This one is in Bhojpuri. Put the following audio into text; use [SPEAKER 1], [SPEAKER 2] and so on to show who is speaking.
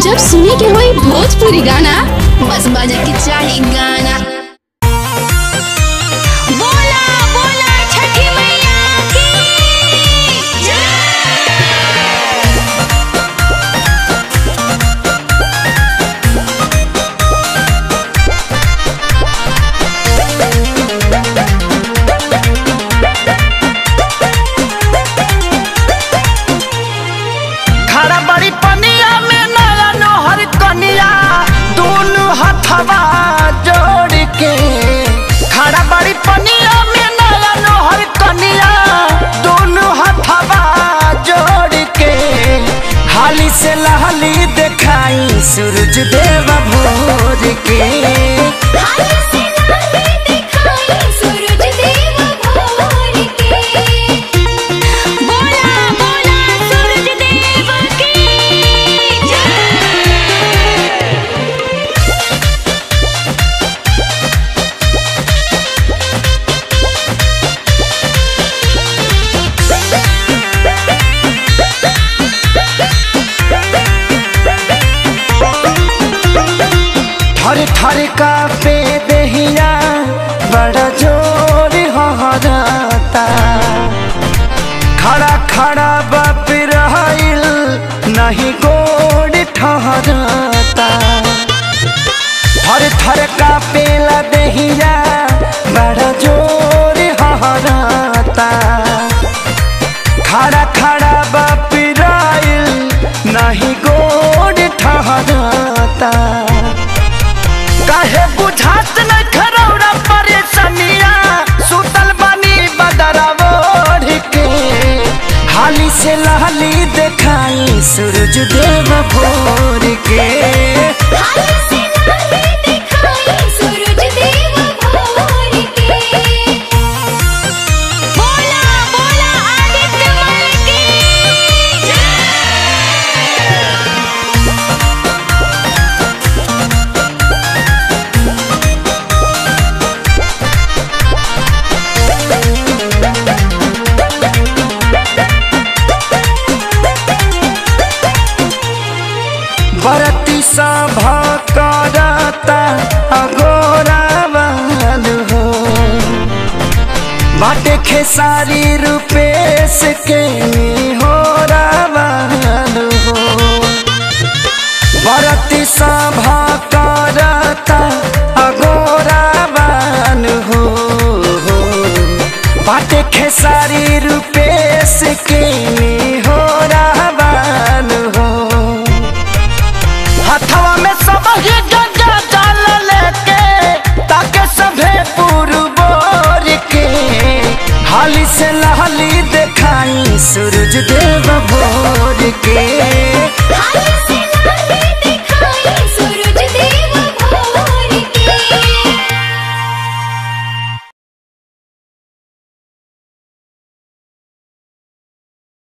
[SPEAKER 1] जब सुने के होई भोजपुरी गाना बस बजे के चाही गाना
[SPEAKER 2] बोला बोला छठी मैया की
[SPEAKER 3] खड़ा बड़ी पनिया में नया नोहर कनिया दोनों हथवा जोड़ के खड़ा बड़ी पनिया में नया नोहर कनिया दोनों हथवा जोड़ के हाली से लहली दिखाई सूरज देव भोर के
[SPEAKER 2] हाथ से नाहे दिखाई सूरज देव भोर के बोला बोला सूरज देव की जय
[SPEAKER 3] थर थर का पे दहिया बड़ा जोर हहराता खड़ा खड़ा बाप रहिल नहीं गोड़ ठहराता थर थर का पेला दहिया बड़ा जोर हहराता खड़ा खड़ा बाप रहिल नहीं गोड़ ठहराता काहे बुझात न खरौरा परेशानिया सुतल बानी बदरावो के हाली से लहली देखाई सूरज देव भोर के
[SPEAKER 2] हाथ से नाहे दिखाई सूरज देव भोर के बोला बोला आदित्य मल की जय
[SPEAKER 3] बरती सभा करता अगोरावाल हो बाटे खेसारी रूपेश के हो रावाल हो बरती सभा करता अगोरावाल हो बाटे खेसारी रूपेश के हो रावाल हो हथवा में सब ही गंगा जल लेके ताके सभे पुरबोर के हाली से लहली देखाई सूरज देव भोर